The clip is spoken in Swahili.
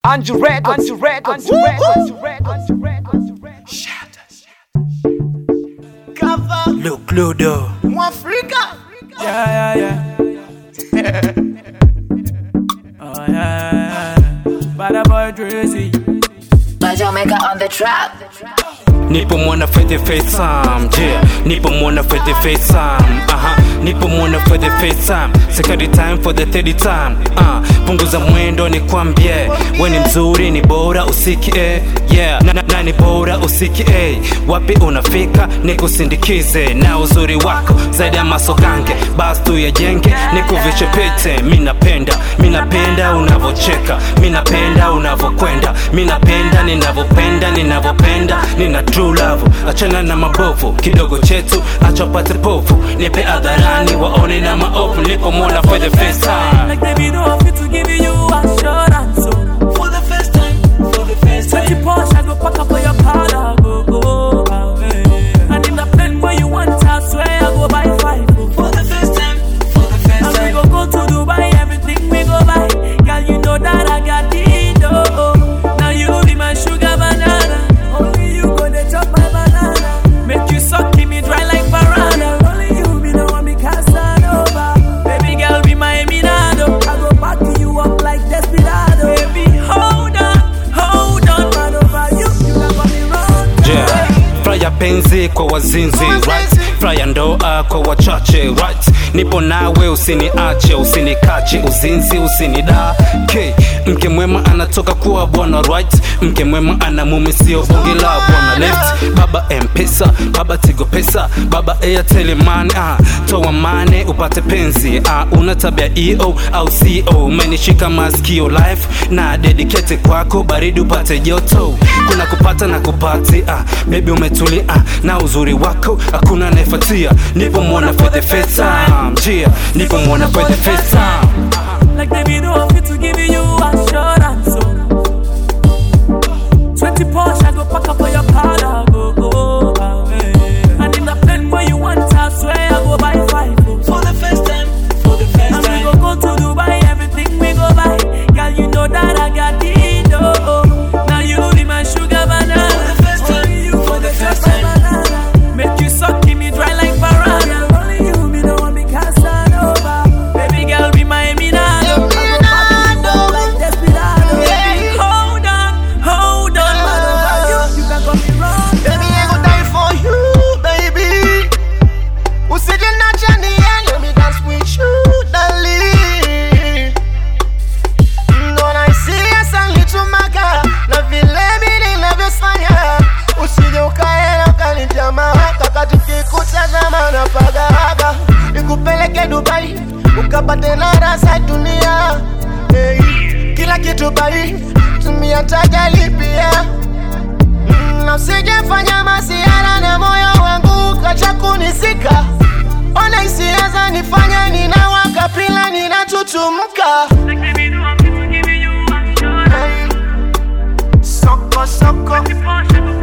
Anju Records, Anju Records, Anju Records, Anju Records, Anju Records. Look, Ludo. Mwafrika Yeah, yeah, yeah. oh, yeah, yeah, yeah. Bada boy Tracy. Jamaica on the trap. Nipo mwana for the first time, yeah. Nipo mwana for the first time, aha. Nipo mwana for the first time, second time for the third time, uh. Punguza mwendo nikwambie, we ni mzuri, ni bora usikie, yeah. Na, na, na ni bora usikie, wapi unafika nikusindikize na uzuri wako zaidi ya masogange, basi tuyajenge nikuvishe pete. Mi napenda, mi napenda unavocheka, mi napenda unavokwenda, mi napenda ninavopenda, ninavopenda, nina true love. Achana na mabovu, kidogo chetu acha upate povu, nipe hadharani waone na maovu, nipo mwana for the first time. Like baby, no fit to give you assurance. So For the first time For the first Take time your Porsche, I go pack up for your car, I go go away. And in the plane where you want, I swear I go buy five. oh. For the first time For the first And we time go go to Dubai, everything we go buy. Girl, you know that I got the dough. Now you be my sugar banana. Only you go to chop my banana. Make you suck me dry like piranha. Only you be the one me Casanova. Baby girl, be my Eminado. I go back you up like Desperado. Baby, hold on, hold on, man over you. You never me wrong. Yeah. Fraya penzi kwa wazinzi right? Fraya ndoa kwa wachache right? Nipo nawe usiniache, usinikache, uzinzi usinidake. Mke mwema anatoka kuwa bwana right? Mke mwema ana mume sio bonge la bwana left. Baba Mpesa, baba Tigo pesa, baba Airtel money ah, toa mane upate penzi ah, una tabia EO au CO, umenishika masikio life na dedicate kwako, baridi upate joto, kuna kupata na kupati ah, baby umetulia ah, na uzuri wako hakuna anayefuatia, nipo mwana for the first time, yeah, nipo mwana for the first time. Like baby, no fit to give you assurance. So 20 Porsche, I go pack up for your car, I go go away. And in the plane where you want, I swear I go buy five. oh. For the first time For the first And we time go go to Dubai, everything we go buy. Girl, you know that I got the dough. Now you be my sugar banana. For the first time. Only you For the go first chop my time. banana. Make you suck me dry like piranha. Only you be the one me Casanova. Baby girl, be my Eminado. I go back you up like Desperado. Baby, hold on, hold on, man over you. You can call me wrong. Baby, I go die for you, baby. Usije nacha niende, me dance with you, darling. Ndo naisia sanlitumaka na vile vile ninavyofanya. Usije ukaenda ukanitia mawaka kati kikutazama na pagawaga, nikupeleke Dubai ukapate na rasa dunia. Hey, kila kitu bai, tumia tajali pia Mm, na usijefanya masiara na moyo wangu kacha kunisika ona hisia zanifanya ninawaka pila ninatutumka Like baby, no fit to give you assurance. Hey, soko soko Porsche, I go